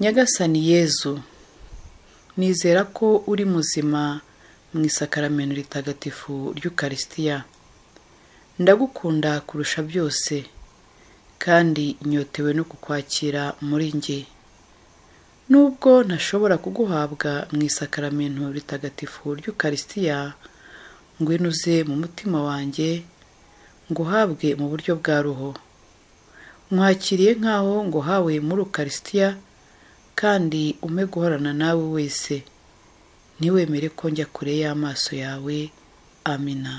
nyagasani yezu nizera ko uri muzima mu isakaramento ritagatifu ry'ukarisitiya ndagukunda kurusha byose kandi nyotewe no kukwakira muri njye nubwo ntashobora kuguhabwa mu isakaramento ritagatifu ry'ukarisitiya ngwino uze mu mutima wanjye nguhabwe mu buryo bwa roho mwakiriye nk'aho nguhawe muri ukarisitiya kandi ume guhorana nawe wese ntiwemere ko njya kure y'amaso yawe amina